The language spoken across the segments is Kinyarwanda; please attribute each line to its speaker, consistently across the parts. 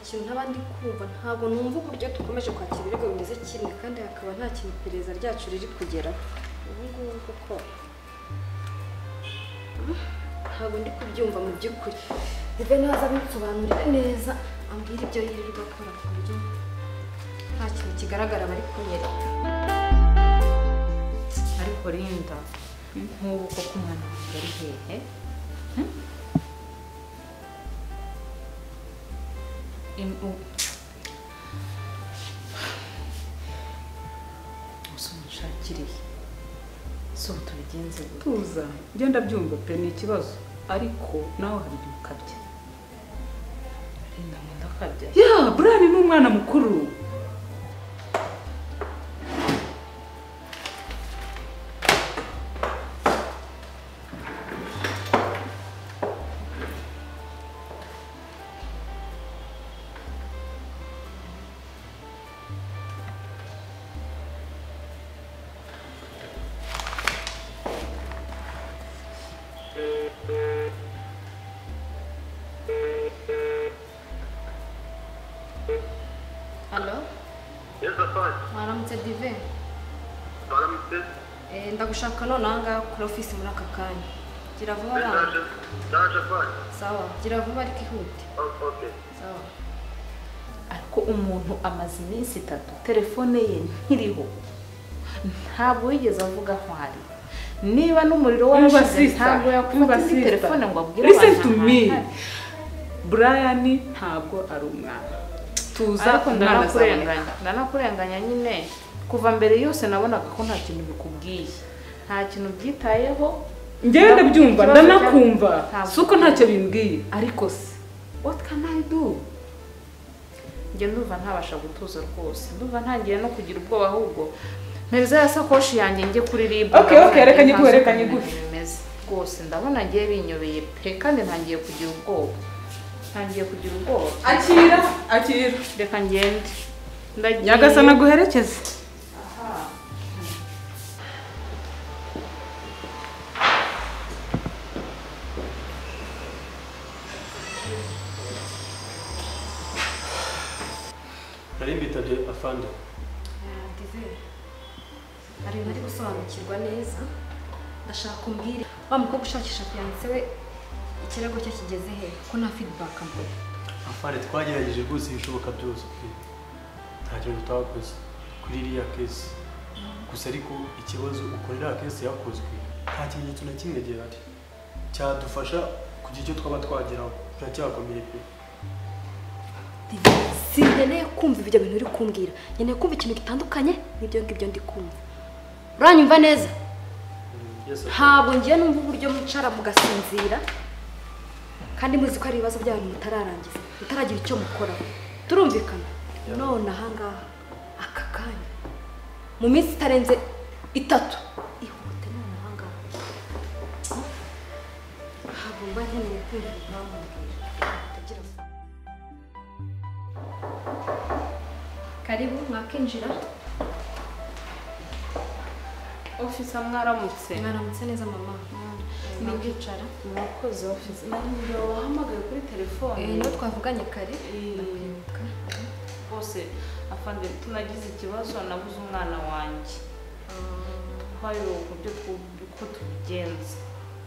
Speaker 1: kintu ntaba ndi kumva ntabwo numva uburyo dukomeje kwakira ibirego bimeze kimwe kandi hakaba nta kintu iperereza ryacu riri kugeraho ubu ngubu kuko Mm, ntabwo ndi kubyumva mu by'ukuri rive ntaza abimusobanurire neza ambwira ibyo yirirwa akora ku buryo nta kintu kigaragara bari kunyereka
Speaker 2: ariko Linda nk'ubu koko umwana wawe ari hehe Hmm? Im- u- Ese umunshakiriye si ubu tubigenze gute
Speaker 3: tuza ngenda byumva pe ni ikibazo ariko nawe hari igihe ukabya
Speaker 2: Linda ngo ndakabya
Speaker 3: ya burani ni umwana mukuru
Speaker 1: alo
Speaker 4: Yesu afanye
Speaker 1: mwaramutse dive
Speaker 4: baramutse
Speaker 1: Eh, ndagushaka nonaha ngaha kuri ofisi muri aka kanya gira vuba bana
Speaker 4: ndaje ndaje afanye
Speaker 1: sawa gira vuba ariko ihute
Speaker 4: oke
Speaker 1: sawa
Speaker 2: ariko umuntu amaze iminsi itatu telefone ye ntiriho ntabwo yigeze avuga aho ari niba n'umuriro
Speaker 3: umva
Speaker 2: washize ntabwo
Speaker 3: sisita
Speaker 2: yakufata
Speaker 3: umva
Speaker 2: indi
Speaker 3: sisita
Speaker 2: telefone ngo abwire
Speaker 3: listen
Speaker 2: abantu
Speaker 3: to
Speaker 2: ahantu
Speaker 3: me
Speaker 2: ari.
Speaker 3: brian ntabwo ari umwana tuza
Speaker 2: ariko
Speaker 3: umwana azaboneka
Speaker 2: ndanakurenganya ndanakurenganya nyine kuva mbere yose nabonaga ko nta kintu bikubwiye nta kintu byitayeho
Speaker 3: ngenda byumva
Speaker 2: Ikibazo
Speaker 3: ndanakumva
Speaker 2: cya- ntabwo-
Speaker 3: si uko ntacyo bimbwiye ariko se what can i do
Speaker 2: njye ndumva ntabasha gutuza rwose ndumva ntangiye no kugira ubwoba ahubwo mpereza ya sakoshi yanjye njye kuri ribu
Speaker 3: Okay, okay, reka nyiguhe, reka nyiguhe.
Speaker 2: bimeze rwose ndabona ngiye binyobeye pe kandi ntangiye kugira ubwoba ntangiye kugira ubwoba
Speaker 3: akira akira
Speaker 2: reka ngende ndagiye
Speaker 3: nyagasana aguherekeze
Speaker 4: nari mbitabye afande
Speaker 1: dive hari ibintu ari gusobanukirwa neza ndashaka umbwire wa mukobwa ushakisha fiyanse we ikirego cye kigeze he ko nta feedback mbona
Speaker 4: afande twagerageje rwose ibishoboka byose pe. nta kintu tutakoze kuri iriya kesi gusa ariko ikibazo uko iriya kesi yakozwe nta kimenyetso na kimwe gihari cyadufasha kugira icyo twaba twageraho biracyakomeye pe
Speaker 1: dive sinkeneye kumva ibyo bintu uri kumbwira nkeneye kumva ikintu gitandukanye n'ibyo ngibyo ndi kumva uranyumva neza
Speaker 4: Yesu afanye.
Speaker 1: ntabwo ngiye numva uburyo mwicara mugasinzira kandi muzi ko hari ibibazo byanyu mutararangiza mutaragira icyo mukoraho turumvikana
Speaker 4: Yeah.
Speaker 1: none ahangaha aka kanya mu minsi itarenze itatu ihute none ahangaha Oh. ntabwo mba nkeneye kumva impamvu mutagira ngo- karibu mwakinjira
Speaker 2: ofisa mwaramutse
Speaker 1: mwaramutse neza mama mwicara
Speaker 2: mwakoze ofisa nariyo wahamagaye kuri telefone
Speaker 1: Eh, niyo twavuganye kare
Speaker 2: Eh.
Speaker 1: ndakwibuka
Speaker 2: bose afande tunagize ikibazo nabuze umwana wanjye twayobowe uburyo twu- uko tubigenza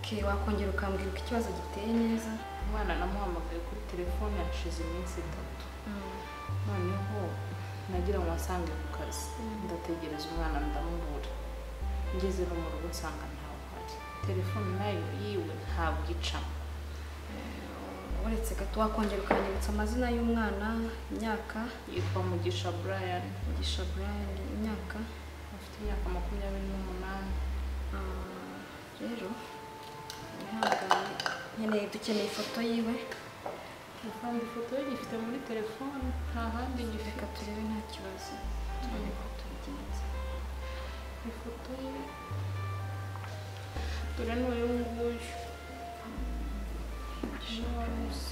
Speaker 1: Okay, wakongera ukambwira uko ikibazo giteye neza
Speaker 2: umwana namuhamagaye kuri telefone hashize iminsi itatu noneho nagira ngo asange ku kazi ndategereza umwana ndamubura ngeze no mu rugo nsanga ntawe uhari telefone nayo yiwe ntabwo icamo
Speaker 1: uretse gato wakongera ukanyibutsa amazina y'umwana imyaka
Speaker 2: yitwa mugisha brian
Speaker 1: mugisha brian imyaka
Speaker 2: afite imyaka makumyabiri n'umunani
Speaker 1: Ah, rero ihangane nkeneye dukeneye ifoto yiwe
Speaker 2: afande ifoto ye gifite muri telefone nta handi gifite
Speaker 1: reka turebe nta kibazo turebe ko tubigenza
Speaker 2: ifoto ye dore ni uyu nguyu ni wari uzi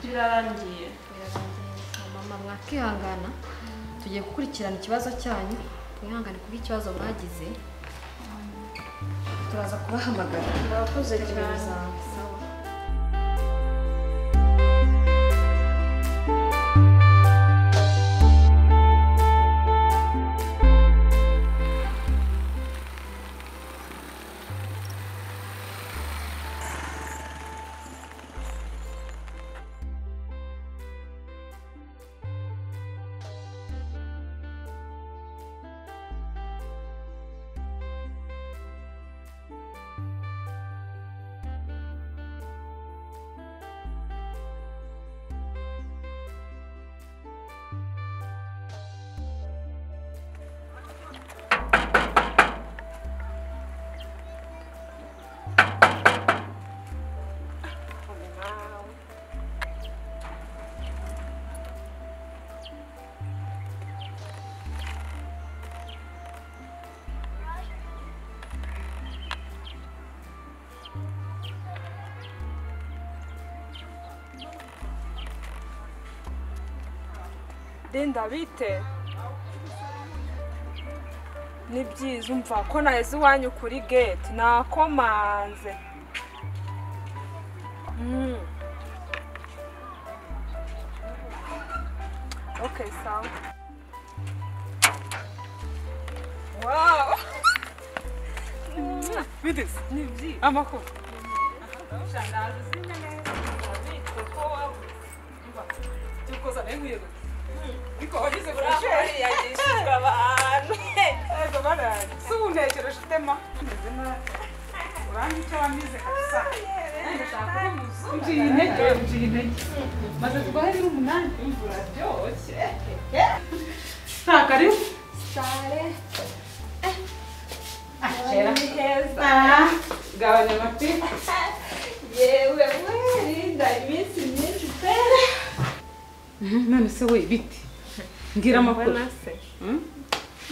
Speaker 2: birarangiye
Speaker 1: birarangiye mama mwakihangana tugiye gukurikirana ikibazo cyanyu mwihangane kuko ikibazo mwagize
Speaker 5: turaza kubahamagara
Speaker 6: murakoze cyane
Speaker 5: sawa
Speaker 7: denda bite ni byiza umva ko naheze iwanyu kuri gate nakomanze Mm. okay sawa wow bidisi ni byiza amakuru ushangaje uzimya neza urabitse ko wabuze Umva, turi koza nayo nkuyego ariko wagize burasheri yagishijwe abantu yego barari si ubu ntekereje utema tumeze nabi uranga icyo wamize kabisa ndashaka kuba umuzungu
Speaker 3: ngiye intege ngiye intege maze twari umunani
Speaker 7: imvura ryoshye
Speaker 3: nta karibu
Speaker 5: sare
Speaker 3: kera
Speaker 5: ni heza
Speaker 3: gabanya amapingu
Speaker 5: yewe we rinda iminsi myinshi pere
Speaker 3: none se we biti mbwira amakuru
Speaker 5: mbona se
Speaker 3: Mm?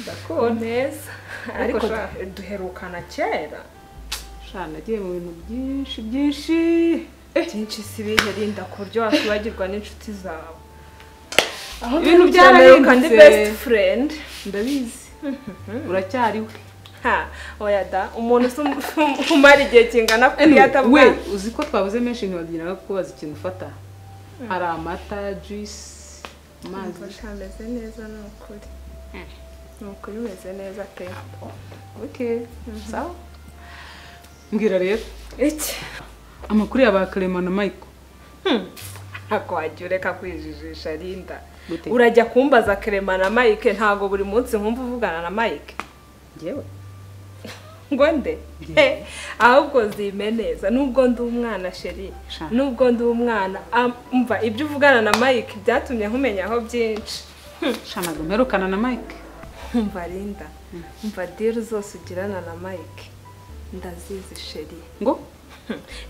Speaker 5: ndakubona neza
Speaker 3: Ariko
Speaker 5: ariko duherukana kera
Speaker 3: sha nagiye mu bintu byinshi byinshi
Speaker 5: byinshi si ibihe rinda ku buryo wakwibagirwa n'inshuti zawe aho
Speaker 3: Ibintu
Speaker 5: ibintu byarahinduka ndi
Speaker 3: byarahindutse.
Speaker 5: best friend
Speaker 3: ndabizi uracyariwe
Speaker 5: ha oya da umuntu usa um- umara igihe kingana kuri
Speaker 3: Anyway, we
Speaker 5: atabwa
Speaker 3: uzi ko twabuze menshi ntiwagiraga kubaza ikintu ufata hari amata juice amazi
Speaker 5: ameze neza ni ukuri ni ukuri umeze neza pe
Speaker 3: okay sawa mbwira rero
Speaker 5: iki
Speaker 3: amakuru ya ba karema na mayiko
Speaker 5: ntabwo wajya ureka kwijijisha rinda
Speaker 3: Gute?
Speaker 5: urajya kumbaza kerema na mike ntabwo buri munsi nkumva uvugana na mike
Speaker 3: ngewe
Speaker 5: ngo nde Eh, ahubwo zime neza nubwo ndi umwana sheri
Speaker 3: Sha.
Speaker 5: nubwo ndi umwana am- umva ibyo uvugana na mike byatumye nkumenyaho byinshi
Speaker 3: sha ntabwo mperukana na mayiko
Speaker 5: umva rinda umva diri zose ugirana na mike ndazizi sheri
Speaker 3: ngo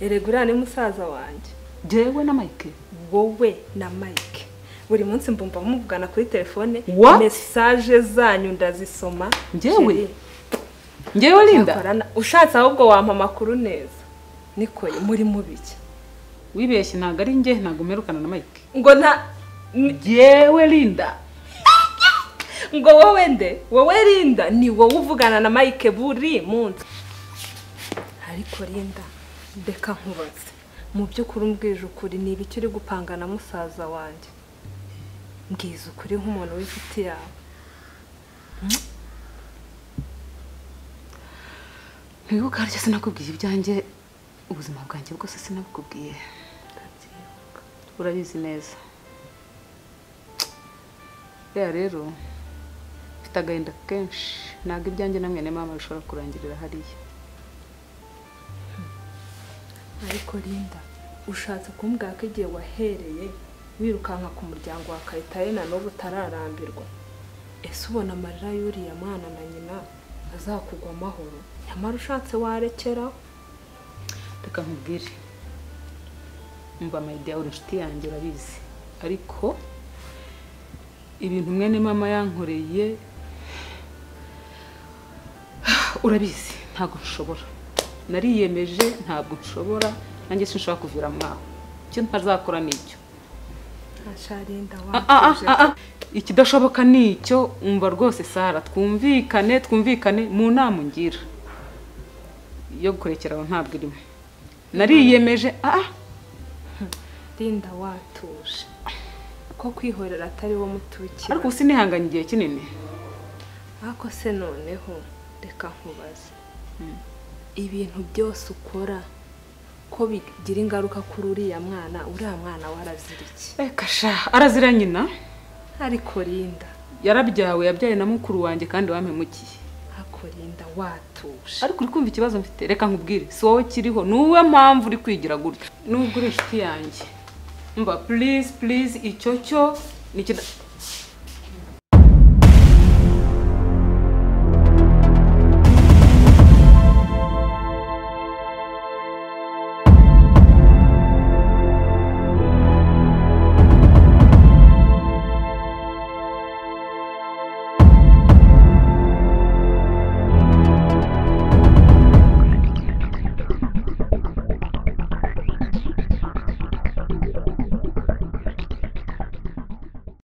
Speaker 5: erega ni musaza wanjye
Speaker 3: ngewe na mayiko
Speaker 5: wowe na mike buri munsi mbumva muvugana kuri telefone
Speaker 3: What?
Speaker 5: mesaje zanyu ndazisoma
Speaker 3: Njyewe?
Speaker 5: Sheri,
Speaker 3: ngewe linda
Speaker 5: Cyakorana ushatse ahubwo wampa amakuru neza niko muri mubiki
Speaker 3: wibeshye ntabwo ari nge ntabwo mperukana na mayiko
Speaker 5: ngo nta ni-
Speaker 3: ngewe linda
Speaker 5: ngo wowe nde wowe rinda ni wowe uvugana na mike buri munsi ariko rinda reka nkubaze mu by'ukuri umbwije ukuri ni ibiki uri gupanga na musaza wanjye mbwiza ukuri nk'umuntu w'inshuti yawe
Speaker 3: ntiwibuka haryo sinakubwiye ibyanjye ubuzima bwanjye bwose sinabukubwiye urabizi neza rero rero mfite agahinda kenshi ntabwo ibyanjye na mwene mama bishobora kurangirira hariya
Speaker 5: ariko rinda ushatse kumbwira ko igihe wahereye wirukanka ku muryango wa kayitare na n'ubu utararambirwa ese ubona amarira y'uriya mwana na nyina azakugwa amahoro nyamara ushatse warekeraho
Speaker 3: reka nkubwire mva mayidi yawe inshuti yanjye urabizi ariko ibintu mwene mama yankoreye urabizi ntabwo nshobora nariyemeje ntabwo nshobora nanjye sinshobora kuvira mwaho icyo ntazakora ni icyo
Speaker 5: asharinda
Speaker 3: Ah, ah,
Speaker 5: wateje
Speaker 3: ah, ah. ikidashoboka ni icyo umva rwose sara twumvikane twumvikane mu nama ungira yo gukurekera aho ntabwo irimo nariyemeje ah
Speaker 5: Linda watuje ko kwihorera atari wo mutukira
Speaker 3: ariko ubu sinihanganye igihe kinini
Speaker 5: ariko se noneho reka nkubaze ibintu byose ukora ko bigira ingaruka kuri uriya mwana uriya mwana warazira iki
Speaker 3: reka sha arazira nyina
Speaker 5: ariko Linda
Speaker 3: yarabyawe yabyaye na mukuru wanjye kandi wampemukiye
Speaker 5: ariko Linda watuje
Speaker 3: ariko uri kumva ikibazo mfite reka nkubwire si wowe kiriho ni wowe mpamvu uri kwigira gutya nubwo uri inshuti yanjye mba purize purize icyo cyo ni ikida-